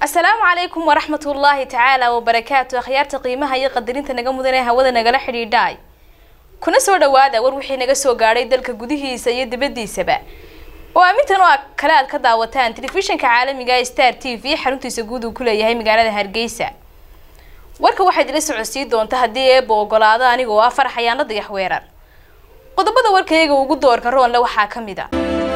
asalaamu calaykum waraxmat ullaahi tacaala wabarakaatu akhyaarta qiimaha iyo qadarinta naga mudan ee hawada nagala xidhiidhaay kuna soo dhawaada war wixii naga soo gaadhay dalka gudihiisa iyo dibadiisaba oo aamintan oo kale aad ka daawataan telefishinka caalamiga ee star t v xaruntiisa guud uu ku leeyahay magaalada hargeysa warka waxaad ila socodsiin doonta haddii eeba ogolaado anigoo ah faraxayaano dayax weerar qodobada warkayaga ugu doorka roonle waxaa ka mid a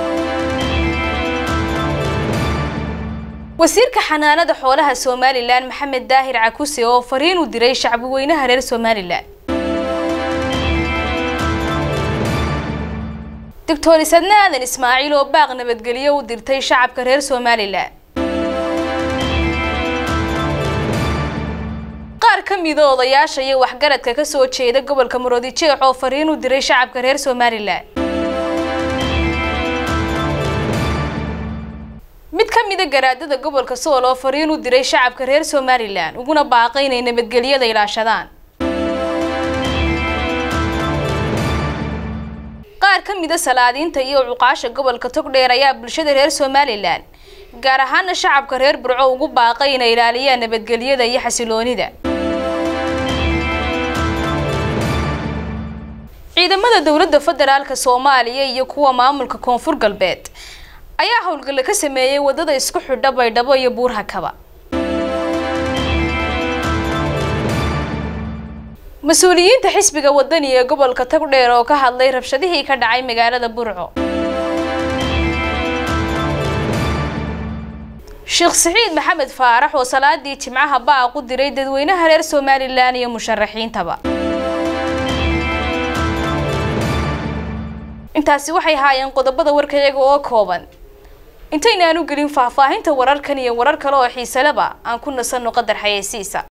wasiirka xanaanada xoolaha somalilan maxamed daahir cakuse oo fariin u diray shacbi weynaha reer somalilan doctor isadne aadan ismaaciil oo baaq nabadgelyo u dirtay shacabka reer somalilan qaar ka mida odayaasha iyo waxgaradka kasoo jeeda gobolka maroodijeex oo fariin u diray shacabka reer somalilan mid ka mida garaadada gobolka sool oo fariin u diray shacabka reer somalilan uguna baaqay inay nabadgelyada ilaashadaan qaar ka mida salaadiinta iyo cuqaasha gobolka togdheer ayaa bulshada reer somalilan gaar ahaana shacabka reer burco ugu baaqay inay ilaaliyaan nabadgelyada iyo xasiloonida ciidamada dowladda federaalka soomaaliya iyo kuwa maamulka koonfur galbeed ayaa howlgalla ka sameeyey wadada isku xidha baydhabo iyo buurhakaba mas-uuliyiinta xisbiga wadani ee gobolka tagdheer oo ka hadlay rabshadihii ka dhacay magaalada burco sheekh saciid maxamed faarax oo salaadii jimcaha baaq u diray dadweynaha reer somalilan iyo musharaxiintaba intaasi waxay haayeen qodobada warkayaga oo kooban intaynaan u gelin faahfaahinta wararkan iyo warar kale oo xiisaleba aan ku nasanno qadar xayeysiisa